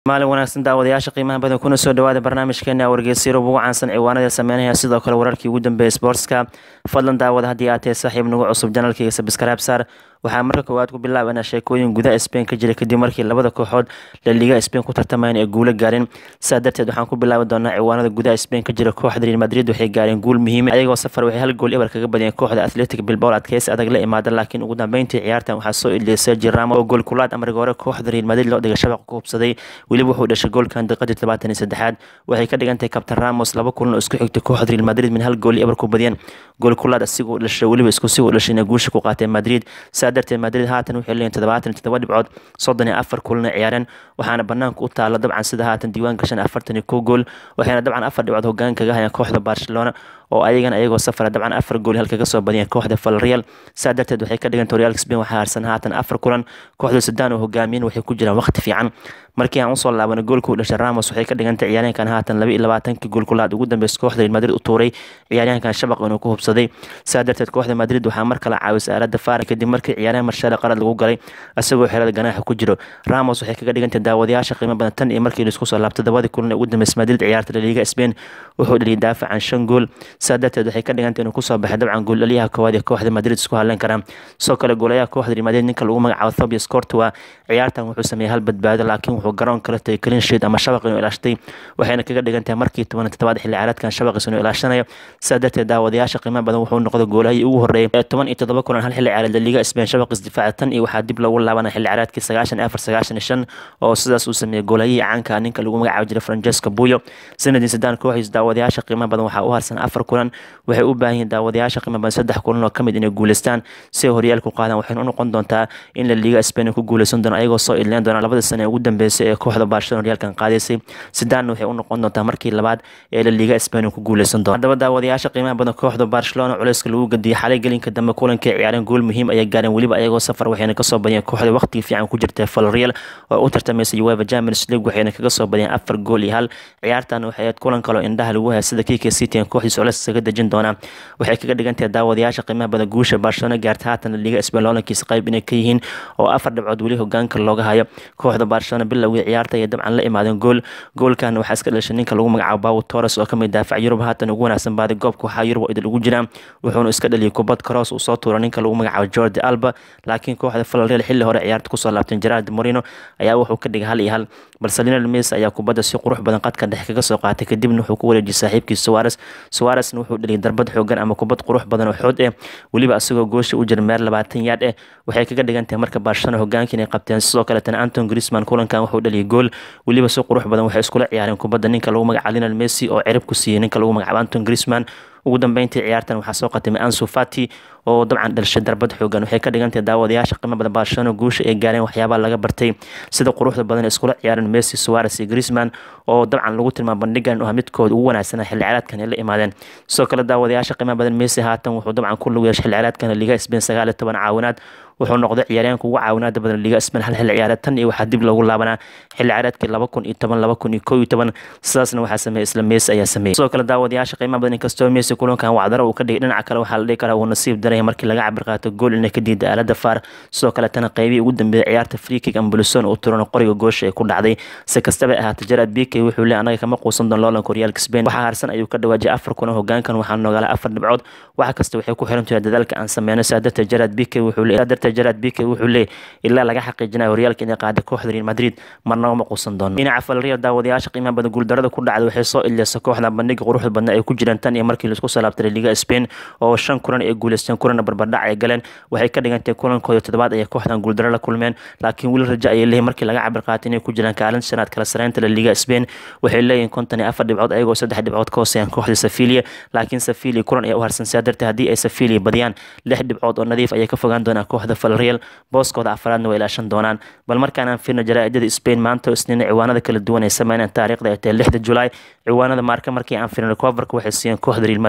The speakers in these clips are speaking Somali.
maalin wanaagsan daawadayaasha qiimaha badan kuna soo dhawaada barnaamijkeena wargeysyada ugu caansan ciwaanada sameynaya sidoo kale wararkii ugu dambeeyay sportska fadlan daawada haddii aad tahay saaxiib nagu cusub janalkayga sabskraib saar waxaa marka koowaad ku bilaabanaa sheekooyin gudaha spain ka jira kadib markii labada kooxood la liiga spain ku tartamayeen ee guulo gaareen saa darteed waxaan ku bilaabi doonaa ciwaanada gudaha spain ka jira kooxda real madrid waxay gaareen guul muhiima ayagoo safar waxay hal gool eber kaga badiyeen kooxda athletic bilbao adkeysi adag la imaada laakiin ugu dambeyntii ciyaartan waxaa soo iliyay sergi ramo oo gool kulaad amriga hore kooxda real madrid loo dhigay shabaq ku hubsaday weliba wuxuu dhashay goolkan daqiiqadii todobaatan iyo saddexaad waxay ka dhigan tahay kabtan ramos laba kulan oo isku xigtay kooxda real madrid min hal gool eber ku badiyeen gool kulaad asigoo dhashay weliba isku si uu dhashay inay guusha ku qaateen madrid saa darteed madrid haatan waxay leeyihin toddobaatan iyo toddoba dhibcood soddon iyo afar kulana ciyaareen waxaana banaanka u taala dabcan sida haatan diiwaan gashan afartan iyo kow gool waxayna dabcan afar dhibcood hogaan kaga hayaan kooxda barcelona oo ayagana ayagoo safara dabcan afar gool halka ka soo badiyeen kooxda valreal saa darteed waxay ka dhiganta real spain waxaa harsan haatan afar kulan kooxda sudan oo hogaamiyen waxay ku jiraan waqti fiican markii aan usoo laabano goolka u dhashay ramos waxay ka dhigantay ciyaaryahankan haatan laba iyo labaatankii gool kulaad ugu dambeys kooxda real madrid u tuuray ciyaaryahankan shabaq inuu ku hubsaday saa darteed kooxda madrid waxaa mar kale caawisay aalada faara kadib markii ciyaaryahan marshaale qalad lagu galay isagoo xerada ganaaxa ku jiro ramos waxay kaga dhigantay daawadayaasha qiimo badan tan iyo markii laisku soo laabtay dabadii kulan ee ugu dambeys madrid ciyaarta laliiga spain wuxuu dhaliyay daafacan shan gool saa darteed waxay ka dhigantay inuu kusoo baxay dabcan gooldhaliyaha koowaad ee kooxda madrid isku hadleen karaan sidoo kale goolayaha kooxda real madrid ninka lagu magacaabo thobias courtois ciyaartan wuxuu sameeyey hal badbaado laakiin wuxuu garoon kala tagay clean sheet ama shabaq inuu ilaashtay waxayna kaga dhigan tahay markii toban toddobaad xilli ciyaareedkan shabaqiis inuu ilaashanayo saa darteed daawadayaasha qiimo badan wuxuu noqday goolahii ugu horreeyay ee toban iyo toddoba kulan hal xilli ciyaareed laliiga spain shabaqiis difaaca tan iyo waxaa dib loogu laabanaya xilli ciyaareedkii sagaashan iyo afar sagaashan iyo shan oo sidaas uu sameeyey goolahihii caanka ninka lagu magacaabo jiray francesco buyo sanadii sadaan kooxiis daawadayaasha qiimo badan waxaa u harsan afar kulan waxay u baahan yihiin daawadayaasha qiimo badan saddex kulan oo ka mid inay guuleystaan si ay horyaalku qaadaan waxayna u noqon doontaa in la liiga spain ku guuleysan doono ayagoo soo ileen doona labada sane ee ugu dambeysay ee kooxda barcelona horyaalkan qaadaysay sidaanna waxay u noqon doontaa markii labaad ee la liiga spain ku guuleysan doono haddaba daawadayaasha qiimaha badan kooxda barcelona culeyska lagu gadiyay xalay gelinka dambe kulankay ciyaareen gool muhiim ayay gaareen weliba ayagoo safar waxayna kasoo badiyeen kooxda waqtigii fiican ku jirta valreal oo u tartamaysay uefa champions league waxayna kaga soo badiyeen afar gool iyo hal ciyaartan waxay ahayd kulan kaloo indhaha lagu haya sida kk city aan kooxdiis culeys isaga dejin doonaa waxay kaga dhigan tahay daawadayaasha qiimaha badan guusha barcelona gaarta haatan liiga spain loolankiisa qayb inay ka yihiin oo afar dhibcood weli hogaanka looga hayo kooxda barcelona bilowgii ciyaarta ayay dabcan la imaadeen gool goolkan waxaa iska dhashay ninka lagu magacaabo bawo torres oo kamid daafac yurub haatan ugu wanaagsan baaday goobka waxaa yurub idil ugu jiraan wuxuuna iska dhaliyay kubad cross uu soo tuura ninka lagu magacaabo jordi alba laakiin kooxda valreal xilli hore ciyaarta kusoo laabteen gerard morino ayaa wuxuu ka dhigay hal iyo hal balse lionel messi ayaa kubadda si qurux badan qadka dhexe kaga soo qaatay kadibna wuxuu ku wareejiyay saaxiibkii suwares suwaresna wuxuu dhaliyay darbad xoogan ama kubad qurux badan oo xood eh weliba isagoo goosha u jira meer labaatan yaad eh waxay kaga dhigan tahay marka barcelona hogaankii inay qabteen sidoo kaletana anton grisman kulankan wuxuu dhaliyay gool weliba si qurux badan waxay iskula ciyaareen kubadda ninka lagu magacaabo lionel messi oo cirib ku siiyey ninka lagu magacaabo anton grisman ugu dambeyntii ciyaartan waxaa soo qatimay ansu fati oo dabcan dhalishay darbad xoogan waxay ka dhigantahay daawadayaasha qiimo badan barcelona guusha ay gaareen waxyaabaa laga bartay sida quruxda badan iskula ciyaareen messi suwares iyo grisman oo dabcan lagu tilmaamo bandhigan ah midkooda ugu wanaagsana xilli ciyaareedkan ay la imaadeen sidoo kale daawadayaasha qiimo badan messi haatan wuxuu dabcan ku lug yeeshay xilli ciyaareedkan liga spain sagaal iyo toban caawinaad wuxuu noqday ciyaaryahanka ugu caawinaada badan liga spain hal xilli ciyaareed tan iyo waxaa dib loogu laabanaa xilli ciyaareedkii laba kun iyo toban laba kun iyo kow iyo toban sidaasna waxaa sameeyey isla messi ayaa sameeyey sidoo kale daawadayaasha qiimaha badan inkastoo messi kulankan wacdaro uu ka dhigay dhinaca kale waxaa la dhihi karaa uu nasiib daraya markii laga cabir qaato gool inay ka diiday aalada faar sidoo kale tana qeybihii ugu dambeeyay ciyaarta freekig ambulison uu turano qoriga goosha ay ku dhacday si kastaba ahaatay gerard bk wuxuu leey anaga kama quusan doon loolanka horyaalka spain waxaa harsan ayuu ka dhawaajiyay afar kuna hogaankan waxaa noogala afar dhibcood wax kasta waxay ku xiran tahay dadaalka aan sameyno saa darteed gerard bk wuxuu leey saa darteed gerard bk wuxuu leey ilaa laga xaqiijinayo horyaalka inay qaaday kooxda real madrid marnaba ma quusan doono dhinaca valreal daawadayaasha qiimaha badan guuldarada ku dhacday waxay soo ileysa kooxda bandhiga quruxda badna ay ku jiraan tan iyo markii laisku soo laabtay liga spain oo shan kulan ay guuleysteen kulana barbardhac ay galeen waxay ka dhigantay kulankooda toddobaad ayay kooxdan guuldaro la kulmeen laakiin weli rajo ayay leeyihin markii laga cabir qaatay inay ku jiraan kaalin shanaad kala sareynta la liga spain waxay leeyihin konton iyo afar dhibcood ayagoo saddex dhibcood ka hooseeyaan kooxda safilia laakiin safilia kulan ayaa u harsan sidaa darteed haddii ay safilia badiyaan lix dhibcood oo nadiif ayay ka fogaan doonaan kooxda valreal booskooda afaraadna way ilaashan doonaan bal markaan aan fiirno jaraa'idada spain maanta isniina ciwaanada kala duwan ay sameynayaan taariikhda ay tahay lixda julaay ciwaanada maarka markii aan fiirno coverka waxay siiyeen kooxda real madrid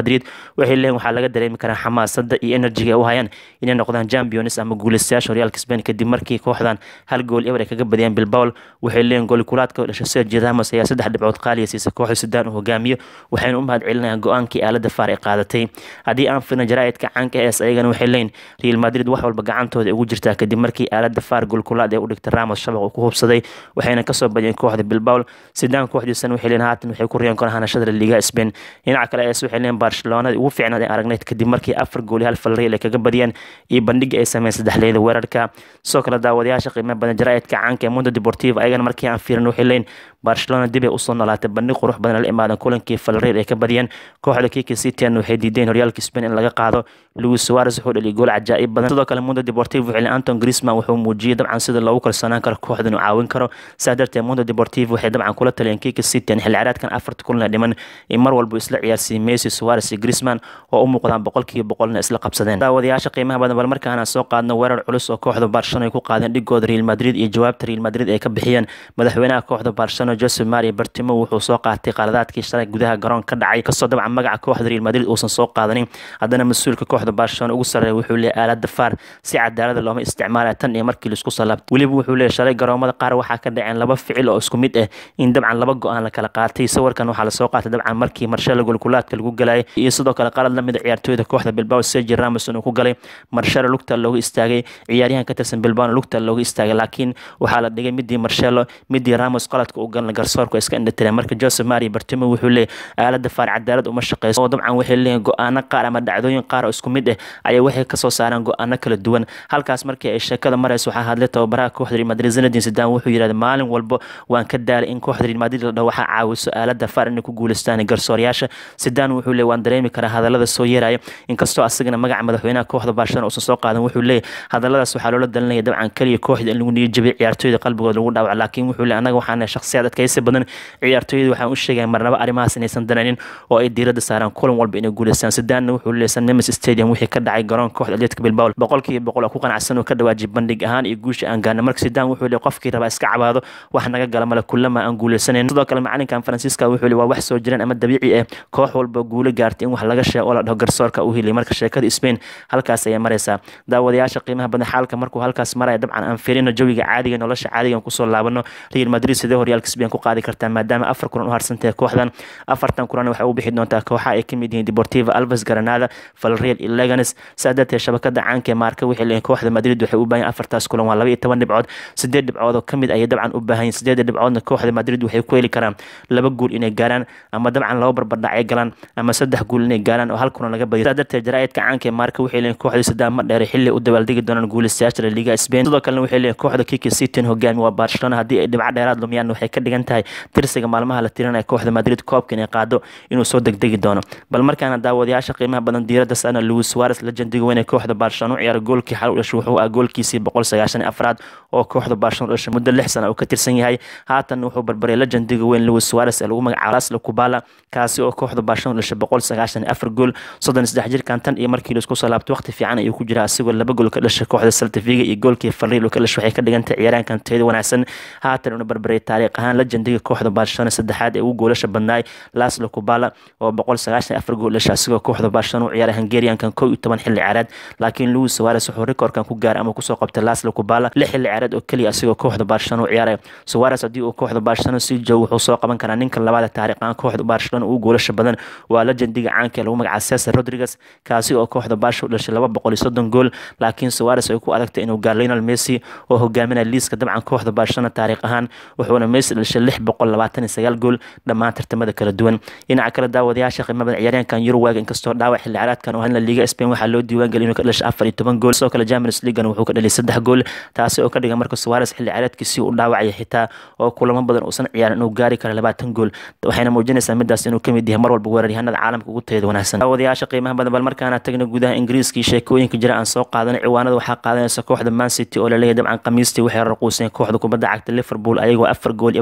madrid waxay leeyihin waxaa laga dareemi karaa xamaasada iyo enerjiga ay u hayaan inay noqdaan champions ama guuleystayaasha horyaalka spain kadib markii kooxdan hal gool eber ay kaga badiyeen bilbawl waxay leeyihin goolikulaadka dhashay sergi ramos ayaa saddex dhibcood qaaliya siisay kooxda sudan uu hogaamiyo waxayna u mahad celinayaan go-aankii aalada faar ay qaadatay haddii aan firna jaraa'idka caanka es ayagana waxay leeyihin real madrid wax walba gacantooda ugu jirtaa kadib markii aalada faar goolkulaad ee u dhigtay ramos shabaq uu ku hubsaday waxayna kasoo badiyeen kooxda bilbawl sidaan kooxdiisana waxay leeyihin haatan waxay ku riyan karaan hanashada liga spain dhinaca kale es waxay leeyihin barcelonada ugu fiicnaad ee aragnayd kadib markii afar gooli hal falreel ay kaga badiyeen iyo bandhiga ay sameeyeen saddexleyda weerarka sidoo kale daawadayaasha qiimo badan jaraa'idka caanka ee mundo deportivo ayagana markii aan fiirin waxay leeyihin barcelona dib ay usoo noolaatay bandhig qurux badan la imaadan kulankii falreer ay ka badiyeen kooxda kiki citian waxay diideen horyaalka spain in laga qaado luis suarez wuxuu dhaliyay gool cajaa'ib badan sidoo kale mundo deportivo waxay anton grisman wuxuu muujiyey dabcan sida loogu kalsoonaan karo kooxda inuu caawin karo saa darteed mundo deportivo waxay dabcan kula taliyeen kiki citian xilli ciyaareedkan afarta kulan dhiman in mar walba isla ciyaarsiiyey messi suarez iyo grisman oo u muuqdaan boqolkiiba boqolna isla qabsadeen daawadayaasha qiimaha badan bal markaana soo qaadno weerar culus oo kooxda barcelona ay ku qaadeen dhigooda real madrid iyo jawaabta real madrid ay ka bixiyeen madaxweynaha kooxda barcelona jose mario bartimo wuxuu soo qaatay qaladaadkii shalay gudaha garoon ka dhacay kasoo dabcan magaca kooxda real madrid uusan soo qaadanin haddana mas-uulka kooxda barcelona ugu sarreeya wuxuu leeyahy aalada faar si cadaalada looma isticmaalaya tan iyo markii laisku salaabtay weliba wuxuu leeyahy shalay garoomada qaar waxaa ka dhaceen laba ficil oo isku mid ah in dabcan laba go-aan la kala qaatay sawirkan waxaa lasoo qaatay dabcan markii marshalo golkulaadka lagu galayay iyo sidoo kale qalad lamid a ciyaartooyda kooxda bilbao sergi ramos inuu ku galay marshalo lugta looga istaagay ciyaaryahan ka tirsan bilbao lugta looga istaagay laakiin waxaa la dhigay midii marshalo midii ramos qaladka u galna garsoorku iska indhatireen marka jose mario bartimo wuxuu leeyahy aalada faar cadaalad uma shaqeyso oo dabcan waxay leeyihin go-aano qaar ama dhacdooyin qaar oo isku mid ah ayaa waxay kasoo saareen go-aano kala duwan halkaas markii ay sheekada marayso waxaa hadlay tababaraha kooxda real madrid zinedine zidane wuxuu yidhahday maalin walba waan ka daalay in kooxda real madrid la dhaho waxaa caawiso aalada faar inay ku guuleystaan garsoorayaasha zidane wuxuu leeyahy waan dareemi karaa hadalada soo yeeraya inkastoo asagana magaca madaxweynaha kooxda barcelona uusan soo qaadan wuxuu leeyahy hadaladaas waxaa loola dalinaya dabcan keliya kooxda in lagu niyajabay ciyaartooyda qalbigooda lagu dhaawac laakiin wuxuu leeyahy anaga waxaana shakhsiyaad adkaysi badan ciyaartooyada waxaan u sheegaya marnaba arrimahaas inaysan danaynin oo ay diiradda saaraan kulan walba inay guuleystaan sidaanna wuxuu leeyahy san nemes stadium wixii ka dhacay garoonka kooxda atletica bilbao boqolkiiba boqol oo ku qanacsan oo ka dhawaajiyay bandhig ahaan iyo guusha aan gaarna marka sidaan wuxuu leeyahy qofkii rabaa iska cabaado wax naga gala male kulama aan guuleysanayn sidoo kale macalinkan faransiiska wuxuu leeyahy waa wax soo jiraan ama dabiici ah koox walba guulo gaartay in wax laga sheego oo la dhaho garsoorka u heliyay marka sheekada spain halkaas ayay maraysaa daawadayaasha qiimaha badan xaalka markuu halkaas maraya dabcan aan firino jawiga caadiga nolosha caadiga kusoo laabano real madrid sidee horyaalka spain ku qaadi kartaa maadaama afar kulan u harsantahay kooxdan afartan kulan waxay u bixi doontaa kooxa ay ka mid yihiin deportiva alves granada valreal iyo leganes saa darteed shabakada caanka ee maarka waxay leeyihin kooxda madrid waxay u baahan afartaas kulan waa laba iyo toban dhibcood sideed dhibcood oo kamid ayay dabcan u baahan yihin sideeda dhibcoodna kooxda madrid waxay ku heli karaan laba guul inay gaaraan ama dabcan laba barbardhac ay galaan ama saddex guul inay gaaraan oo hal kulan laga badiyo saa darteed jaraa'idka caanka ee maarka waxay leeyihin kooxda sadaan ma dheere xilli u dabaaldegi doonaan guulaystayaasha liga spain sidoo kalena waxay leeyihin kooxda kiki citian hogaami waa barcelona haddii ay dhibco dheeraad lumiyaan waxay ka dhigan tahay tirsiga maalmaha la tirinaya kooxda madrid koobka inay qaado inuu soo degdegi doono bal markaana daawadayaasha qiimaha badan diiradda saarna luis suarez legendiga weyn ee kooxda barcelona u ciyaara goolkii xal u dhashay wuxuu ah goolkiisii boqol sagaashan afraad oo kooxda barcelona u dhashay muddo lix sana uu ka tirsan yahay haatan wuxuu barbaray legendiga weyn luis suarez ee lagu magacaabo laslo kubala kaasi oo kooxda barcelona u dhashay boqol sagaashan afar gool soddon saddex jirkan tan iyo markii laisku soo laabtay waqti fiican ayuu ku jiraa asigoo laba gool ka dhashay kooxda saltafiga iyo goolkii fariil ka dhashay waxay ka dhigantay ciyaaraankan tayada wanaagsan haatan una barbaray taariikh ahaan legendiga kooxda barcelona saddexaad ee ugu goolasha badnaay laslo kubala oo boqol sagaashan afar gool dhashay asigoo kooxda barcelona u ciyaaray hungariankan kow iyo toban xilli ciyaareed laakiin luis suarez wuxuu rikoorkan ku gaaray ama kusoo qabtay laslo kubala lix xilli ciyaareed oo keliya asigoo kooxda barcelona u ciyaaray suarez haddii uu kooxda barcelona sii joogo wuxuu soo qaban karaa ninka labaad taariikh ahaan kooxda barcelona ugu goolasha badan waa legendiga caanka ee lagu magacaabo cesar rodriguez kaasi oo kooxda barsha u dhashay laba boqol iyo soddon gool laakiin suarez ay ku adagtay inuu gaar lionel messi oo hogaaminaya liiska dabcan kooxda barcelona taariikh ahaan wuxuuna messi dhashay lix boqol labaatan iyo sagaal gool dhammaan tartamada kala duwan dhinaca kale daawadayaasha qiimo badan ciyaaryahankan Uruguay inkastoo dhaawac xilli ciyaareedkan oo hadna liiga Spain waxaa loo diiwaan geliyay inuu ka dhashay afar iyo toban gool sidoo kale Champions League wuxuu ka dhaliyay saddex gool taasi oo ka dhigan marka Suarez xilli ciyaareedkiisii uu dhaawacay xitaa oo kulamo badan uusan ciyaarin inuu gaari karo labaatan gool waxayna muujinaysaa midaas inuu kamid yahay mar walba weeraryahanada caalamka ugu tayada wanaagsan daawadayaasha qiimaha badan bal markaana tagna gudaha Ingiriiska iyo sheekooyinka jira aan soo qaadanay ciwaanada waxaa qaadanaysa kooxda Man City oo la leeyahay dabcan khamiistii waxay raquuseen kooxda kubadda cagta Liverpool ayagoo afar gool eber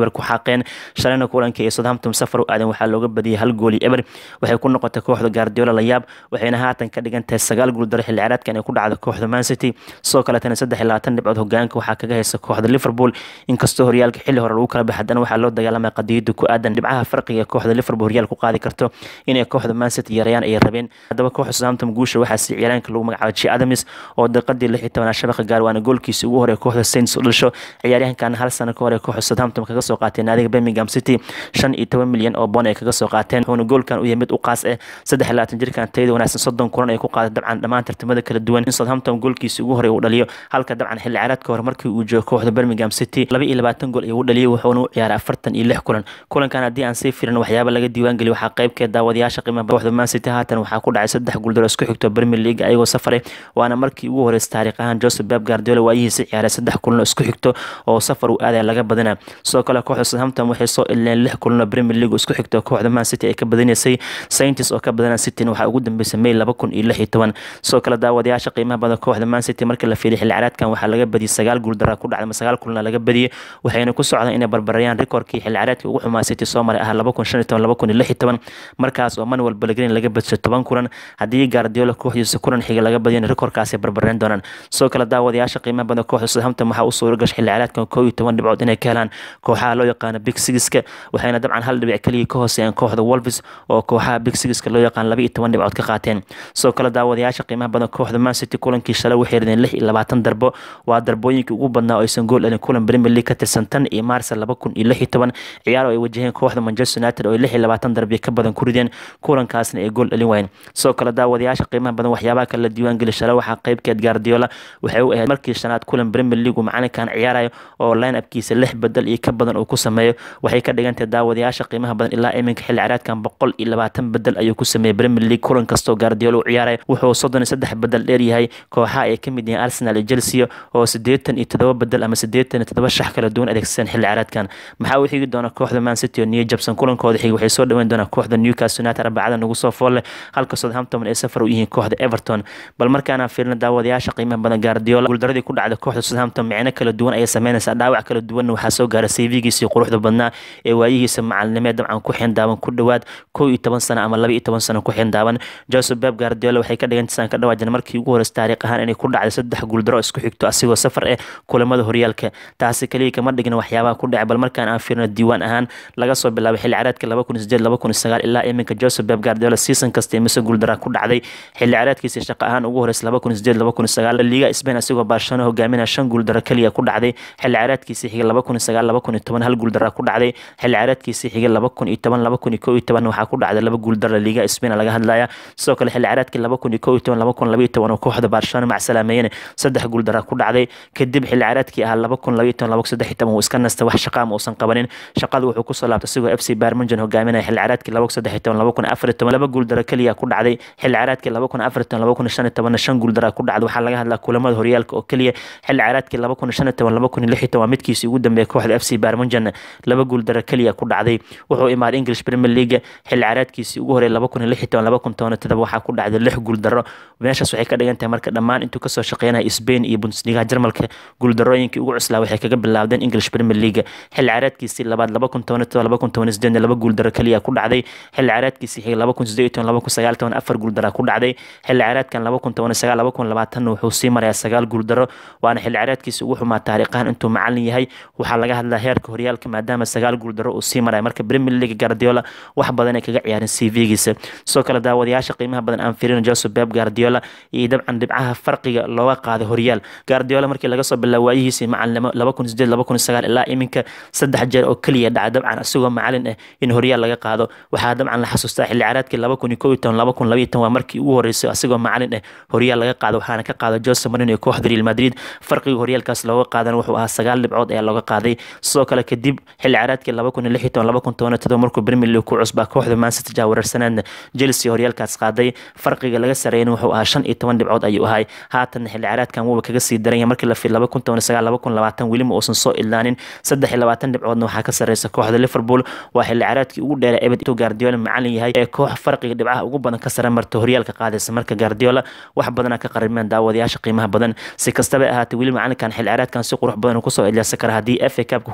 eber ku xaaqeen shalayna kulankii ay southampton safar u aadeen waxaa looga badiyay hal gooli eber waxay ku noqotay kooxda guardiola layaab waxayna haatan ka dhigan tahay sagaal guuldaro xilli ciyaareedkan ay ku dhacda kooxda man city sidoo kaletana saddex iyo labaatan dhibcood hogaanka waxaa kaga haysa kooxda liverpool inkastoo horyaalka xilli hore lagu kala baxay haddana waxaa loo dagaalamaya qadiyada ku aadan dhibcaha farqiga kooxda liverpool horyaal ku qaadi karto inay kooxda man city yarayaan ay rabeen haddaba kooxda southampton guusha waxaa si ciyaaraanka lagu magacaabo ji adams oo daqiiqadii lix iyo tobanaad shabaqa gaar waana goolkiisii ugu hore kooxda saints u dhasho ciyaaryahankan hal sano ka hore kooxda southampton kaga soo qaateen naadiga birmingham city shan iyo toban milyan oo boon ay kaga soo qaateen wuxuuna goolkan u yahay mid u qaas ah saddex iyo labaatan jirkan tayada wanaagsan soddon kulan ay ku qaaday dabcan dhammaan tartamada kala duwan in southampton goolkiisii ugu hore uu dhaliyo halka dabcan xilli ciyaareedka hore markii uu joogo kooxda birmingham city laba iyo labaatan gool ayuu u dhaliyay wuxuuna u ciyaaray afartan iyo lix kulan kulankan haddii aan sii firin waxyaaba laga diiwaan geliyo waxaa qaybkeed daawadayaasha qiimaha kooxda man city haatan waxaa ku dhacay saddex guuldaro isku xigto premier league ayagoo safaray waana markii ugu horeysa taariikh ahaan joseph beb guardiola waayihiisa ciyaaray saddex kulan isku xigto oo safar uu aadaya laga badana sidoo kale kooxda southampton waxay soo ileen lix kulan oo premier league isku xigto kooxda man city ay ka badinaysay saintis oo ka badana city waxaa ugu dambeysay may laba kun iyo lix iyo toban sidoo kale daawadayaasha qiimaha badan kooxda man city marka la fiiriy xilli ciyaareedkan waxaa laga badiyay sagaal guuldara ku dhacday ama sagaal kulana laga badiyay waxayna ku socdaan inay barbarayaan rikoorkii xilli ciyaareedkii ugu xumaa city soo maray ah laba kun shan iyo toban laba kun iyo lix iyo toban markaas oo manuel pellegrini laga badshay toban kulan haddii guardiola kooxdiisa kulan xiga laga badiyana rikoorkaasay barbareen doonaan sidoo kale daawadayaasha qiimaha badan kooxda southampton waxaa u suura gashay xilli ciyaareedkan koo iyo toban dhibcood inay ka helaan kooxaha loo yaqaano big sigiska waxayna dabcan hal dhibic keliya ka hooseeyaan kooxda wolves oo kooxaha big sigiska loo yaqaan laba iyo toban dhibcood ka qaateen sidoo kale daawadayaasha qiimaha badan kooxda man city kulankii shalay waxay rideen lix iyo labaatan darbo waa darbooyinkii ugu badnaa oo aysan gool dhalin kulan premier league ka tirsan tan iyo maarsa laba kun iyo lix iyo toban ciyaar oo ay wajaheen kooxda manchester united oo ay lix iyo labaatan darbiya ka badan ku rideen kulankaasna ay gool dhalin waayeen sidoo kale daawadayaasha qiimaha badan waxyaabaha kale la diiwaan geli shalay waxaa qaybkeed guardiola waxay u ahayd markii shanaad kulan premier league uu macalinkan ciyaarayo oo line upkiisa lix bedel iyo ka badan uu ku sameeyo waxay ka dhigantahay daawadayaasha qiimaha badan ilaa iminka xilli ciyaareedkan boqol iyo labaatan bedel ayuu ku sameeyey premier league kulan kastoo guardiola u ciyaarayo wuxuu soddon iyo saddex bedel dheer yahay kooxaha ay ka mid yihiin arsenal iyo chelsea oo siddeetan iyo toddoba bedel ama siddeetan iyo toddoba shax kala duwan adeegsadeen xilli ciyaareedkan maxaa u xigi doona kooxda man city oo new jabson kulankooda xig waxay soo dhaweyn doonaa kooxda newcastle united arbacada nagu soo foolle halka southampton ay safar u yihiin kooxda everton bal markaana fiirna daawadayaasha qiimaha badan guardiola guuldaradii ku dhacda kooxda southampton micno kala duwan ayay sameynaysaa dhaawac kala duwanna waxaa soo gaaray cv-giisii quruxda badnaa ee waayihiisa macalinimeed dabcan ku xindaaban ku dhowaad kow iyo toban sano ama laba iyo toban sano ku xindaaban joseph beb guardiola waxay ka dhigantaysaan ka dhawaajin markii ugu horeysa taariikh ahaan inay ku dhacday saddex guuldaro isku xigto asigoo safar eh kulamada horyaalka taasi kaliya kama dhigin waxyaabaha ku dhacay bal markaan aan fiirno diiwaan ahaan laga soo bilaabay xilli ciyaareedka laba kun sideed laba kun sagaal ilaa iminka joseph beb guardiola season kasta imise guuldara ku dhacday xilli ciyaareedkiisa shaqo ahaan ugu horeysa laba kun sideed laba kun sagaal liga spain asigoo barcelona hogaaminaya shan guuldaro kaliya ku dhacday xilli ciyaareedkiisa xiga laba kun sagaal laba kun toban hal guuldara ku dhacday xilli ciyaareedkiisa xiga laba kun iyo toban laba kun iyo kow iyo toban waxaa ku dhacday laba guuldara liga spain laga hadlaya sidoo kale xilli ciyaareedkii laba kun iyo kow iyo toban laba kun laba iyo toban oo kooxda barcelona macsalaameeyeen saddex guuldara ku dhacday kadib xilli ciyaareedkii ahaa laba kun laba iyo toban laba kun saddex iyo toban uu iska nastay wax shaqa ama uusan qabanin shaqada wuxuu kusoo laabtay asigoo f c barmunjan hogaaminaya xilli ciyaareedkii laba kun saddex iyo toban laba kun afar iyo toban laba guuldara keliya ku dhacday xilli ciyaareedkii laba kun afar iyo toban laba kun shan iyo tobanna shan guuldara ku dhacday waxaa laga hadlaa kulamada horyaalka oo keliya xilli ciyaareedkii laba kun shan iyo toban laba kun lix iyo toban midkiisii ugu dambeeyay kooxda f c barmunjan laba guuldara keliya ku dhacday wuxuu imaaday english premier league xilli ciyaareedkiisii ugu horeeyay laba kun lix iyo toban laba kun toban iyo todoba waxaa ku dhacday lix guuldaro meeshaas waxay ka dhigan tahay marka dhammaan intuu kasoo shaqeynaya spain iyo bundesliga jarmalka guuldarooyinkii ugu cuslaa waxay kaga bilaabdeen english premier league xilli ciyaareedkiisii labaad laba kun toban iyo toban laba kun toban iyo sideedna laba guuldaro keliya ku dhacday xilli ciyaareedkiisii xigay laba kun sideed iyo toban laba kun sagaal toban afar guuldara ku dhacday xilli ciyaareedkan laba kun toban iyo sagaal laba kun labaatanna wuxuu sii marayaa sagaal guuldaro waana xilli ciyaareedkiisii ugu xumaa taariikhahan intuu macalin yahay waxaa laga hadlaa heerka horyaalka maadaama sagaal guuldaro uu sii maraya marka premier league guardiola wax badan ay kaga ciyaareen c v-giisa sidoo kale daawadayaasha qiimaha badan aan firin joseph beb guardiola iyo dabcan dhibcaha farqiga looga qaaday horyaal guardiola markii laga soo bilaabo waayihiisii macalinimo laba kun sideed laba kun sagaal ilaa iminka saddex jeer oo keliya dhaca dabcan asigoo macalin ah in horyaal laga qaado waxaa dabcan la xasuustaa xilli ciyaareedkii laba kun iyo kow iyo toban laba kun laba iyo toban waa markii ugu horeysay asigoo macalin ah horyaal laga qaado waxaana ka qaada jose marino iyo kooxda real madrid farqiga horyaalkaas looga qaadan wuxuu ahaa sagaal dhibcood ayaa looga qaaday sidoo kale kadib xilli ciyaareedkii laba kun iyo lix iyo toban laba kun toban iyo todoba markuu premier league ku cusbaa kooxda mancity jaawareersanaadna chelsea horyaalkaas qaaday farqiga laga sareeyna wuxuu ahaa shan iyo toban dhibcood ayuu ahay haatan xilli ciyaareedkan wuuba kaga sii daranya markii la fiir laba kun toban iyo sagaal laba kun labaatan welima uusan soo ilaanin saddex iyo labaatan dhibcoodna waxaa ka sareysa kooxda liverpool waa xilli ciyaareedkii ugu dheera ebed intuu guardiola macalin yahay ee koox farqiga dhibcaha ugu badan ka sare marta horyaalka qaadaysa marka guardiola wax badanaa ka qarimeen daawadayaasha qiimaha badan si kastaba ahaatee weli macalinkan xilli ciyaareedkan si qurux badan kusoo ilyasa kara haddii f a cupka ku guuleysto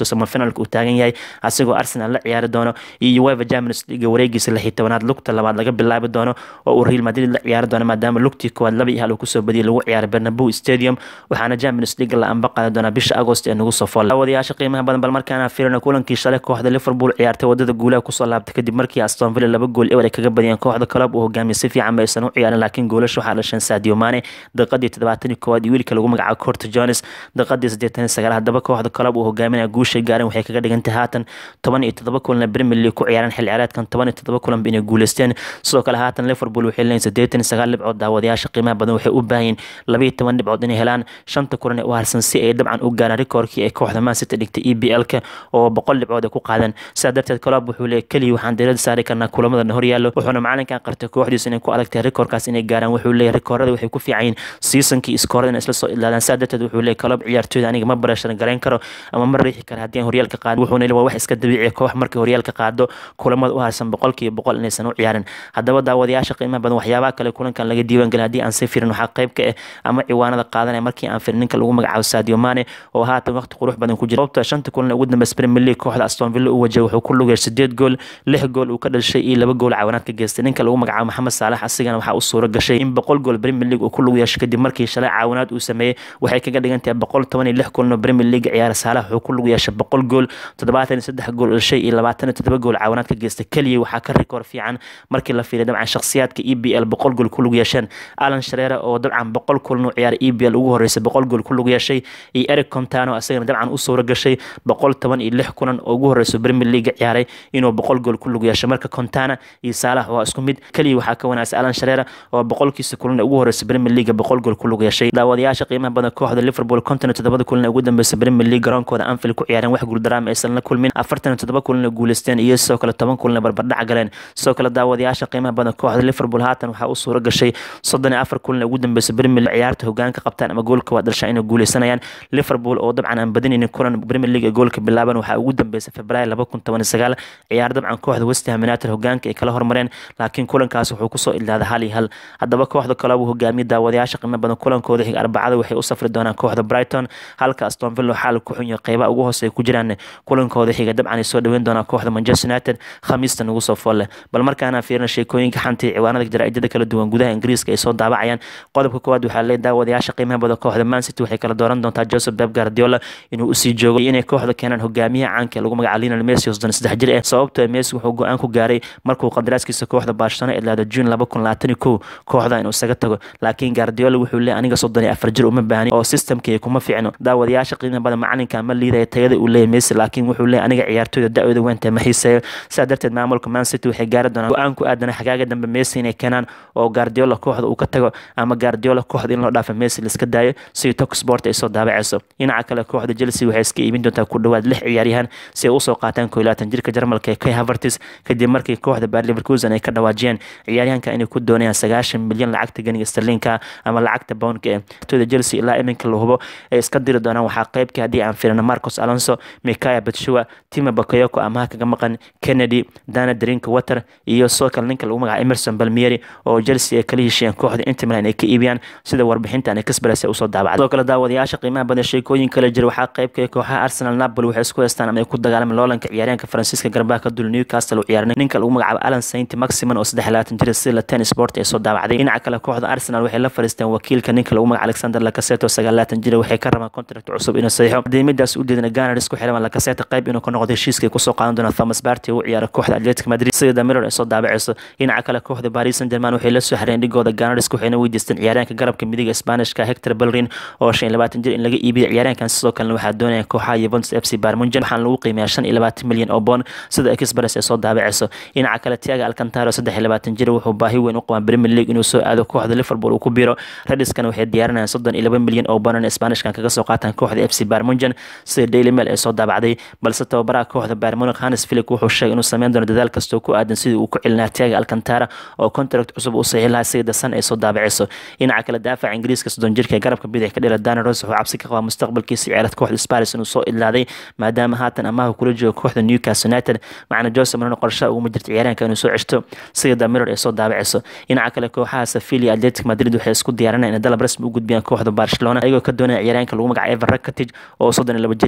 samafinalka uu taagan yahay asigoo arsenal la ciyaari doono iyo uefa champions league wareegiisa lix iyo tobanaad lugta labaad laga bilaabi doono oo uu real madrid la ciyaari doono maadaama lugtii koowaad laba iyo hal uu kusoo badiyay lagu ciyaaray bernabeu stadium waxaana champions league la amba qaadi doonaa bisha agost ee nagu soo fool wadayaasha qiimaha badan bal markaana fiirina kulankii shalay kooxda liverpool ciyaartay wadada guulaha kusoo laabtay kadib markii aston villa laba gool ewer ay kaga badiyeen kooxda club uu hogaamiyay si fiican ma aysan u ciyaarin laakiin goolasha waxaa dhasheen sadio mane daqiiqadii toddobaatan iyo koowaad iyo wiilka lagu magacaabo corto jones daqiiqadii siddeetan iyo sagaal haddaba kooxda club uu hogaaminaya guushay gaareen waxay kaga dhigantay haatan toban iyo toddoba kulan premier league ku ciyaareen xil ciyaareedkan toban iyo toddoba kulanba inay guuleysteen sidoo kale haatan liverpool waxay leeyihin siddeetan iyo sagaal dhibcood daawadayaasha qiimaha badan waxay u baahan yihin laba iyo toban dhibcood inay helaan shanta kulan ee u harsan si ay dabcan u gaaraan rikoorkii ay kooxda man city dhigtay e b l-ka oo boqol dhibcood ay ku qaadeen sidaa darteed club wuxuu leeyahy keliya waxaan diirada saari karnaa kulamada horyaallo wuxuuna macalinkan qartay kooxdiisa inay ku adagtahay rikoorkaas inay gaaraan wuxuu leeyahy rikoorada waxay ku fiican yihin seasonkii iskoorada inay isla soo ilaadaan sidaa darteed wuxuu leeyahy club ciyaartooyda aniga ma barashan garayn karo ama ma riixi kara haddii aan horyaalka qaado wuxuuna leeyahy waa wax iska dabiiciya koox markay horyaalka qaado kulamada u harsan boqolkiiba boqol inaysan u ciyaarin haddaba daawadayaasha qiimaha badan waxyaabaha kale kulankan laga diiwaan gelin haddii aan si firin waxaa qayb ka ah ama ciwaanada qaadanaya markii aan firin ninka lagu magacaabo sadio mane oo haatan waqti qurux badan ku jira sababta shanta kulan ugu dambeysa premier league kooxda aston villa uu wajahay wuxuu ku lugay sideed gool lix gool uu ka dhashay iyo laba gool caawinaad ka geystay ninka lagu magacaabo maxamed saalax asigana waxaa u suura gashay in boqol gool premier league uu ku lug yeeshay kadib markii shalay caawinaad uu sameeyey waxay kaga dhigan tahay boqol toban iyo lix kulan oo premier league ciyaara saalax wuxuu ku lug yeeshay boqol gool toddobaatan iyo saddex gool dhashay iyo labaatan iyo toddoba gool caawinaad ka geystay keliya waxaa ka rikoor fiican markii la fiiriya dabcan shakhsiyaadka e b l boqol gool ku lug yeesheen alan shareera oo dabcan boqol kulan u ciyaaray e b l ugu horeysay boqol gool ku lug yeeshay iyo eric contano asagana dabcan u suura gashay boqol toban iyo lix kulan oo ugu horeyso premier league ciyaaray inuu boqol gool ku lug yeeshay marka contana iyo saalax waa isku mid keliya waxaa ka wanaagsan alan shareera oo boqolkiisa kulan ugu horeysay premier league boqol gool ku lug yeeshay daawadayaasha qiimaha badan kooxda liverpool konton iyo toddobada kulan ugu dambeysay premier league garoonkooda anfield ku ciyaareen wax guuldaraama aysan la kulmin afartan iyo toddoba kulan guuleysteen iyo sidoo kale toban kulan barbardhac galeen sidoo kale daawadayaasha qiimaha badan kooxda liverpool haatan waxaa u suura gashay soddon iyo afar kulan ugu dambeysay premier league ciyaarta hogaanka qabtaan ama goolka waa dhashaa inay guuleysanayaan liverpool oo dabcan aan badinaynin kulan premier league ee goolka bilaaban waxaa ugu dambeysay februaayo laba kun toban iyo sagaal ciyaar dabcan kooxda west ham united hogaanka ay kala hormareen laakiin kulankaas wuxuu kusoo ilaaday hal iyo hal haddaba kooxda kale uu hogaamiyay daawadayaasha qiimo badan kulankooda xiga arbacada waxay u safri doonaan kooxda brighton halka aston villa xaal ku xun yahay qeybaha ugu hoose ay ku jiraan kulankooda xiga dabcan ay soo dhaweyn doonaan kooxda manchester united khamiista nagu soo folle bal markaana fiirina sheekooyinka xanta ciwaanada jaraa'idada kala duwan gudaha ingiriiska ay soo daabacayaan qodobka koowaad waxaa leeyahay daawadayaasha qiimaha badan kooxda man city waxay kala dooran doontaa joseph beb guardiola inuu usii joogo inay kooxda keenaan hogaamiyaha caanka ee lagu magaca lionel messi oo soddon saddex jir ah sababtoo messi wuxuu go-aan ku gaaray markuu qandaraaskiisa kooxda barcelona idlaado june laba kun labaatan iyo kow kooxda inuu isaga tago laakiin guardiola wuxuu leeyahay aniga soddon iyo afar jir uma baahni oo systemkii kuma fiicno daawadayaasha qiimaha badan macalinka ma liidaya tayada uu leeyahay messi laakiin wuxuu leeyahay aniga ciyaartooyda da-ooda weynta ma xiiseeyo sidaa darteed maamulka man city waxay gaari doonaan go-aan ku aadana xagaaga dambe messi inay keenaan oo guardiola kooxda uu ka tago ama guardiola kooxda in loo dhaafa messi laiska daayo sidii tok sport ay soo daabacayso dhinaca kale kooxda chelsea waxay iska iibin doontaa ku dhowaad lix ciyaaryahan si ay usoo qaataan koo labaatan jirka jarmalka ee kai havertis kadib markii kooxda bayer leverkusen ay ka dhawaajiyeen ciyaaryahanka inay ku doonayaan sagaashan milyan lacagta ganiga sterlinka ama lacagta poundka ee tooda chelsea ilaa iminka la hubo ay iska diri doonaan waxaa qaybka haddii aan firino marcos alonso mikaya batshua tima bakayoko amaha kaga maqan kennedy dana drink water iyo soo kale ninka lagu magaca emerson balmieri oo chelsea ay kala heshiiyeen kooxda inter milan ay ka iibiyaan sida warbixintan ay kasbaras usoo daabacday sidoo kale daawadayaasha qiimaha badan sheekooyin kale jira waxaa qaybka kooxaha arsenal napoli waxay isku haystaan ama ay ku dagaalameen loolanka ciyaaryahanka faransiiska garbaha ka dul newcastle uu ciyaarnay ninka lagu magacaabo alan saint maximan oo saddex labaatan jir sida ten sport ay soo daawacday dhinaca kale kooxda arsenal waxay la fariisteen wakiilka ninka lagu magaca alexander lakaseto sagaal labaatan jir waxay ka rabaan contract cusub inuu saxiixo diimidaas u jeedina ganars ku xiran lakaseto qayb inuu ka noqdo heshiiskay kusoo qaadan doona thomas barty u ciyaara kooxda atletic madrid sida damiror ay soo daabacayso dhinaca kale kooxda paris saint german waxay la soo xireen dhigooda ganars waxayna weydiisteen ciyaaryahanka garabka midiga isbaanishka hector belrin oo shan iyo labaatan jir in laga iibiyo ciyaaryahankan sidoo kalena waxaa doonaya kooxaha yuventus f c barmunjan waxaana lagu qiimeeyaa shan iyo labaatan milyan oo boon sida express ay soo daabacayso dhinaca kale tiaga alcantaro saddex iyo labaatan jir wuxuu baahi weyn u qabaa premier league inuu soo aado kooxda liverpool uu ku biro rediskana waxay diyaarinayaan soddon iyo laba milyan oo boon in isbaanishkan kaga soo qaataan kooxda f c barmunjan sida daily mail ay soo daabacday balse tababaraha kooxda barmunic hannes philip wuxuu sheegay inuu sameyn doono dadaal kastoo ku aadan sidii uu ku celinaa tiaga alcantara oo contract cusub u saxiix lahaa sida san ay soo daabacayso dhinaca kale daafaca ingiriiska soddon jirka ee garabka bidix ka dhira dana ros wuxuu cabsi ka qabaa mustaqbalkiisa ciyaarad kooxda sparis inuu soo idlaaday maadaama haatan amaha kula jooga kooxda newcastle united macna jose marino qorshaha uguma jirta ciyaaryahanka inuu soo ceshto sida damiror ay soo daabacayso dhinaca kale kooxaha sevilla atletic madrid waxay isku diyaarinayaan inay dalab rasmi u gudbiyaan kooxda barcelona ayagoo ka doonaya ciyaaryahanka lagu magaca ever rakatic oo soddon iyo laba jira kaasi waxaa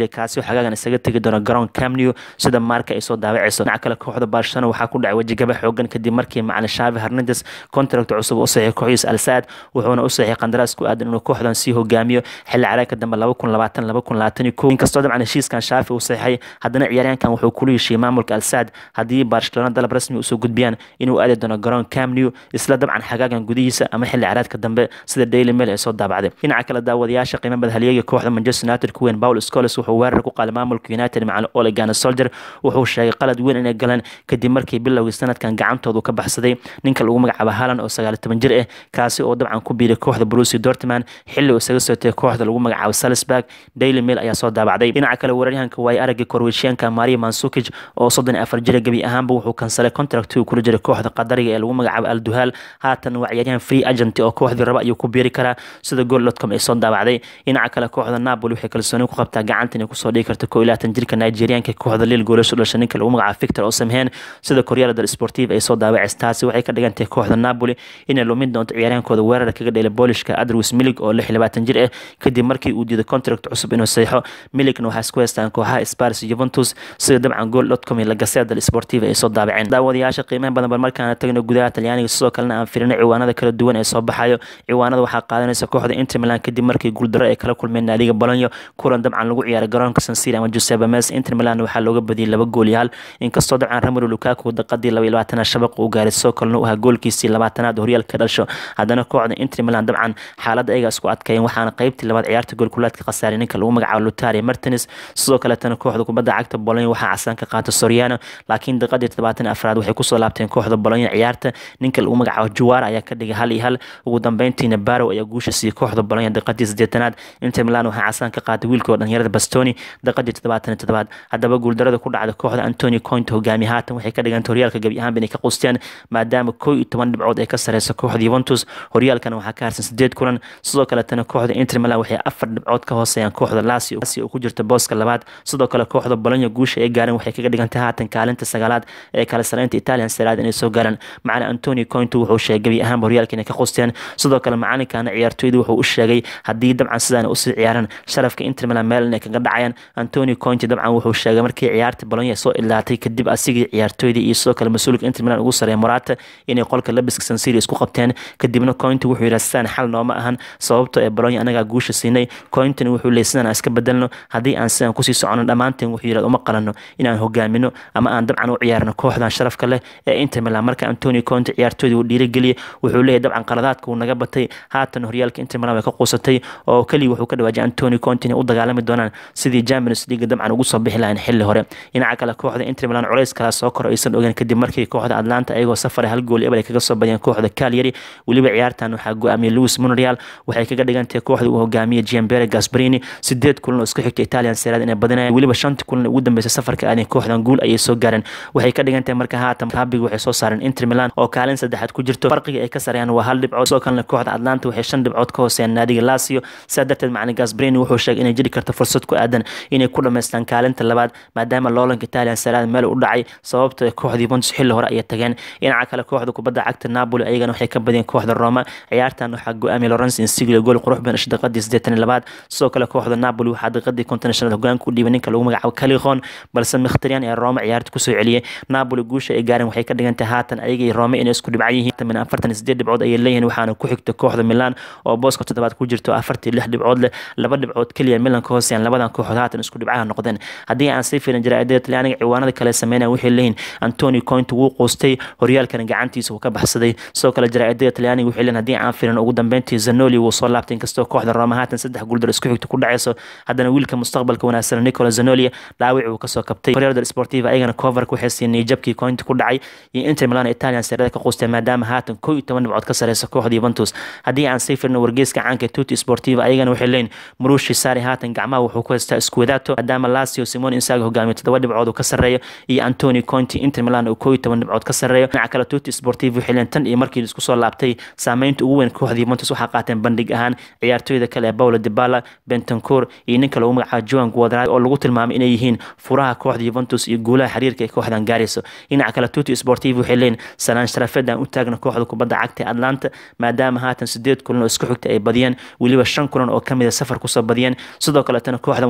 xagaagan isaga tegi doona garoon camnew sida maarka ay soo daawacayso dhinaca kale kooxda barcelona waxaa ku dhacay wejigaba xoogan kadib markii macalin shaavi hernandes contract cusub u saxiixay kooxdiisa alsaad wuxuuna u saxiixay qandaraas ku aadan inuu kooxdan sii hogaamiyo xilli caraagka dambe laba kun labaatan laba kun labaatan iyo kow inkastoo dabcan heshiiskan shaafi uu saxiixay haddana ciyaaryahankan wuxuu kula heshiiyey maamulka alsaad haddii barcelona dalab rasmi usoo gudbiyaan inuu aadi doono garoon camnew isla dabcan xagaagan gudihiisa ama xilli caraadka dambe sida daily mail ay soo daabacday dhinaca kale daawadayaasha qiimo badhalyeega kooxda manchester united ku weyn paul scoles wuxuu weerar ku qaaday maamulka united macalin ole gunnar soldier wuxuu sheegay qalad weyn inay galeen kadib markii bilowgii sanadkan gacantoodu ka baxsaday ninka lagu magacaabo halan oo sagaal toban jir ah kaasi oo dabcan ku biiray kooxda brusi dortman xilli uu isaga sootay kooxda lagu magacaabo salisburg daily mail ayaa soo daabacday dhinaca kale weeraryahanka waay aragga korweyshiyaanka maria mansukij oo soddon iyo afar jira gebi ahaanba wuxuu kansalay contractii uu kula jiray kooxda qadariga ee lagu magacaabo alduhal haatan waa ciyaaryahan free agent oo kooxdii raba ayuu ku biiri karaa sida gool.com ay soo daabacday dhinaca kale kooxda napoli waxay kalsooni ku qabtaa gacanta inay kusoo dhigi karto koo iyo labaatan jirka nigerianka kooxda lil goolasho dhashay ninka lagu magacaabo victor osamhen sida koryala del sportive ay soo daawacaysa taasi waxay ka dhigan tahay kooxda napoli inay lumin doonto ciyaaryahankooda weerara kaga dheelay boolishka adrwis milig oo lix iyo labaatan jir ah kadib markii uu diiday contract cusub inuu saxo miligna waxaa isku haystaan kooxaha spars juventus sida dabcan gool.com iyo lagasea del sportive ay soo daabaceen daawadayaasha qiimaha badan bal markaana tagno gudaha talyaaniga sidoo kalena aan firino ciwaanada kala duwan ee soo baxayo ciwaanada waxaa qaadanaysa kooxda inter milan kadib markii guuldaro ay kala kulmeen naadiga bolonyo kulan dabcan lagu ciyaaray garoonka sansir ama giuseppe mes inter milan waxaa looga badiyay laba gool iyo hal inkastoo dabcan ramiro lukaku daqadii laba iyo labaatanaad shabaq uu gaaray sidoo kalena u ahaa goolkiisii labaatanaad horyaalka dhasho haddana kooxda inter milan dabcan xaaladda ayaga isku adkeeyeen waxaana qaybtii labaad ciyaarta goolkulaadka khasaaray ninka lagu magacaabo lutari martins sidoo kaletana kooxda kubadda cagta bolonyo waxaa casaan ka qaata soriano laakiin daqadii todobaatan afraad waxay kusoo laabteen kooxda bolonyo ciyaarta ninka lagu magacaabo juwara ayaa ka dhigay hal iyo hal ugu dambeyntiina barow ayaa guusha siiyey kooxda bolonyo daqadii sideetanaad inter milan waxaa casaan ka qaatay wiilkoo dhalinyarada bastoni daqadii toddobaatan toddobaad haddaba guuldarada ku dhacda kooxda antoni coint hogaamiye haatan waxay ka dhiganta horyaalka gebi ahaanba inay ka qusteen maadaama koo iyo toban dhibcood ay ka sareyso kooxda yuventus horyaalkana waxaa ka harsan sideed kulan sidoo kaletana kooxda inter milan waxay afar dhibcood ka hooseeyaan kooxda lasio oo ku jirta booska labaad sidoo kale kooxda bolonyo guusha ay gaareen waxay kaga dhigantay haatan kaalinta sagaalaad ee kala sareynta italian seraad inay soo gaaraan macalin antoni coint wuxuu sheegay gebi ahaanba horyaalka inay ka qusteen sidoo kale macalinkana ciyaartooyda wuxuu u sheegay haddii dabcan sidaan usii ciyaaraan sharafka inter milan meel inay kaga dhacayaan antoni coint dabcan wuxuu sheegay markii ciyaarta bolonyo soo ilaatay kadib asigii ciyaartooydii iyo sidoo kale mas-uulka inter milan ugu sareeya morata inay qolka labiska sansiri isku qabteen kadibna coint wuxuu yidhaha sidaan xal nooma ahan sababto ee bolonyo anagaa guusha siinay cointna wuxuu leeyay sidaan aan iska bedelno haddii aan sidaan kusii socono dhammaanteen wuxuu yidhahda uma qalano inaan hogaamino ama aan dabcan u ciyaarno kooxdan sharafka leh ee inter milan marka antoni cointe ciyaartooydii uu dhiirigeliyay wuxuu leeyahy dabcan qaladaadka uu naga batay haatan horyaalka inter milan way ka quusatay oo keliya wuxuu ka dhawaajay antoni cointe inay u dagaalami doonaan sidii champions league dabcan ugu soo bixi lahayn xilli hore dhinaca kale kooxda inter milan culays kala soo koro aysan ogeyn kadib markii kooxda atlanta ayagoo safara hal gool ebel ay kaga soo badiyeen kooxda calyari weliba ciyaartan waxaa go-aamiyey louis monreal waxay kaga dhigantahay kooxda uu hogaamiyey giambere gasbarini sideed kulan oo isku xigta italian serad inay badinayaan weliba shantii kulan ugu dambeysay safarka aadeen kooxdan guul ayay soo gaareen waxay ka dhigantahay marka haatan kaabiga waxay soo saareen inter milan oo kaalin saddexaad ku jirto farqiga ay ka sareeyaan waa hal dhibcood sidoo kalena kooxda atlanta waxay shan dhibcood ka hooseeyaan naadiga lasio sidaa darteed macalin gasbarini wuxuu sheegay inay jiri karto fursad ku aadan inay ku dhamaystaan kaalinta labaad maadaama loolanka italian serad meel u dhacay sababta kooxda yuventus xilli hore ayay tageen dhinaca kale kooxda kubadda cagta napoli ayagana waxay ka badiyeen kooxda roma ciyaartan waxaa go-aamiyay lawrence insiglio gool qurux badan isha daqadii siddeetan iyo labaad sidoo kale kooxda napoli waxaa daqadii konton shanaad hogaanka u dhiibay ninka lagu magacaabo kalihon balse mkhtariyan ee roma ciyaarta kusoo celiyey napoli guusha ay gaareen waxay ka dhigantahay haatan ayaga iyo rome inay isku dhibcan yihiin min afartan iyo sideed dhibcood ayay leeyihiin waxaana ku xigta kooxda milan oo booska toddobaad ku jirto afartii lix dhibcood leh laba dhibcood keliya milan ka hooseeyaan labadan kooxood haatan isku dhibcaha noqdeen haddii aan sii fiirin jaraa'idada talyaaniga ciwaanada kale sameynaya waxay leeyihiin antoni coint wuu quustay horyaalkana gacantiisa uu ka baxsaday sidoo kale jaraa'idada talyaaniga waxay leeyihin haddii aan fiirin ugu dambeyntii zanoli wuu soo laabtay inkastoo kooxda roma haatan saddex guuldar isku xigta ku dhacayso haddana wiilka mustaqbalka wanaagsan nicola zanoli dhaawic uu kasoo kabtay horyaalda sportiva ayagana coverka waxay siinay jabkii coint ku dhacay iyo inter milan italian serada ka quustay maadaama haatan kow iyo toban dhibcood ka sareysa kooxda yuventus haddii aan sii fiirno wargeyska caanka tuti sportiva ayagana waxay leeyihin murushi sari haatan gacmaha wuxuu ku haystaa iskuwadato maadaama lasio simon insaga hogaamiyo toddoba dhibcood uu ka sarreeyo iyo antoni conti inter milan uu kow iyo toban dhibcood ka sarreeyo dhinaca kale tuti sportiva waxay leeyihin tan iyo markii isku soo laabtay saameynta ugu weyn kooxda yuventus waxaa qaateen bandhig ahaan ciyaartooyda kale ee paulo dibala bentancour iyo ninka lagu magacaabo joan guadrad oo lagu tilmaamay inay yihiin furaha kooxda yuventus iyo guulaha xiriirka ay kooxdan gaarayso dhinaca kale tuti sportiva waxay leeyihin salaan sharafeed aan u taagna kooxda kubadda cagta ee atlanta maadaama haatan sideed kulan oo isku xigta ay badiyeen weliba shan kulan oo kamid a safar kusoo badiyeen sidoo kaletana kooxdan waxaa u suura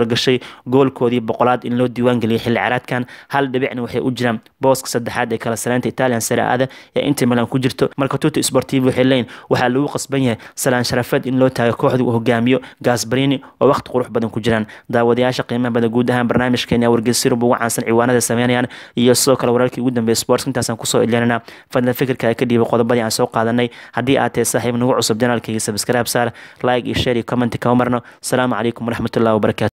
gashay goolkoodii boqolaad in loo diiwaan geliyay xilli caraadkan hal dhibicna waxay u jiraan booska saddexaad ee kala saleynta italian saraada ee inter milan ku jirto marka tuto sportivo waxay leeyihin waxaa lagu qasban yahay salaan sharafeed in loo taago kooxda uu hogaamiyo gasbarini oo waqti qurux badan ku jiraan daawadayaasha qiimaha badan guud ahaan barnaamijkeena wargeysirub ugu caansan ciwaanada sameynayaan iyo sidoo kale wararkii ugu dambeeyay sports intaasaan kusoo ilinana fadlan fikirka ka dhiibay qodobadii aan soo qaadanay haddii aad tahay saaxiib nagu cusub janaalkayga subscribe saar like iyo share iyo comment kama marno asalaamu calaykum waraxmatullahi wabarakatu